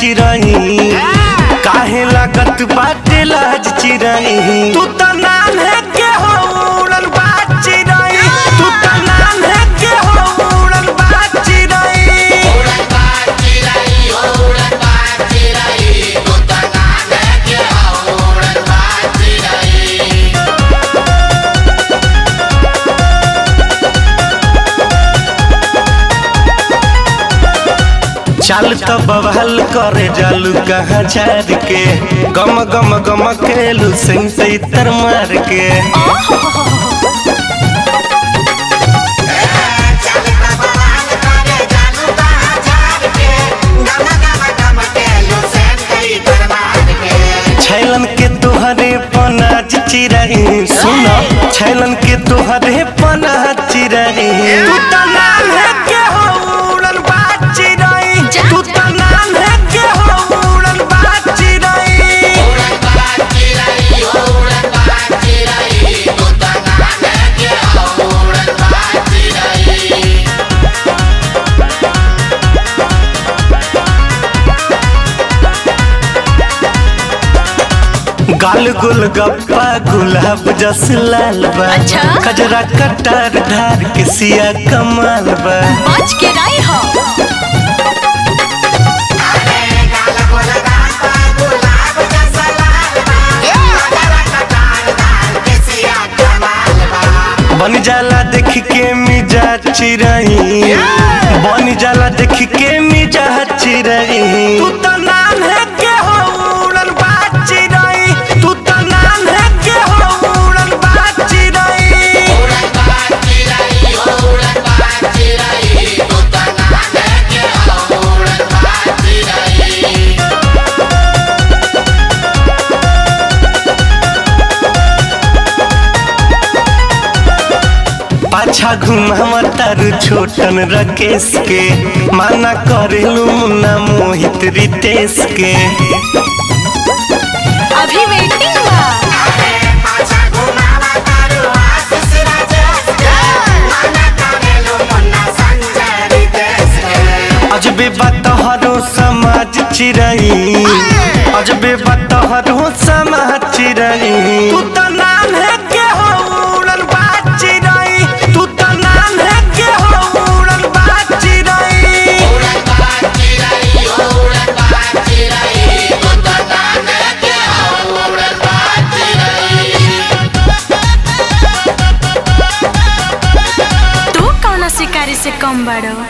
चिरई काहे लागत बाटे लाज चिरई तू त नाम है के हो उड़न बाज चिरई तू त नाम है के हो उड़न बाज चिरई चल तो बवाल करे जालू कहाँ झाड़ के गम गम गम खेलू सिंह से इतर मार के छैलन के तोहरे पनाज चिरई सुन छैलन के तोहरे पनाज चिरई तू त नाम है के हो उड़न बाज चिरई तू त नाम है के हो उड़न बाज चिरई गाल गुल गप्पा गुलाब जस लाल बा अच्छा? कजरा कटार धार के सिया कमाल बा बच के रही हो बन जाला देख के मिजा चिरई बन जाला देख के मिजा चिरई तू त नाम है के हो उड़न बाज चिरई तू त नाम है के हो उड़न बाज चिरई पाछा घुमावा तारू छोटन रकेश के माना करेलू मुन्ना मोहित रितेश के अभी वेटिंग बा अजबे बतहरो समाज चिरई अजबे बतहरो समाज चिरई तू त नाम है के हो उड़न बाज चिरई तू त नाम है के हो उड़न बाज चिरई तू कौन शिकारी से कम बड़ो